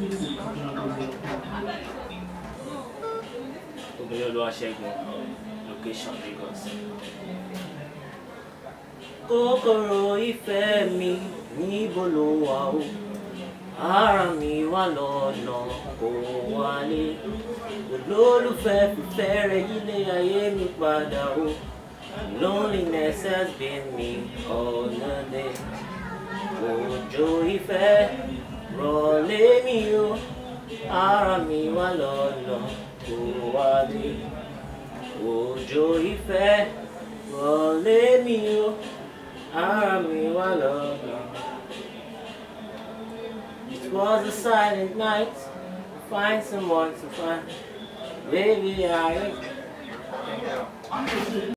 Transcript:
obìnrin olúwaṣẹ́gun location Lagos. kòkòrò ìfẹ́ mi níbo ló wà o ara mi wà lọ́nà kò wálé olólùfẹ́ fífẹ́ rẹ yílé ayé mi padà o loneliness has been me all the day òjò ìfẹ́ rọ̀ lé mi o ara mi wà lọ́nà kò wálé òjò ìfẹ́ rọ̀ lé mi o ara mi wà lọ́nà. It was a silent night. Find someone to find. Baby, I.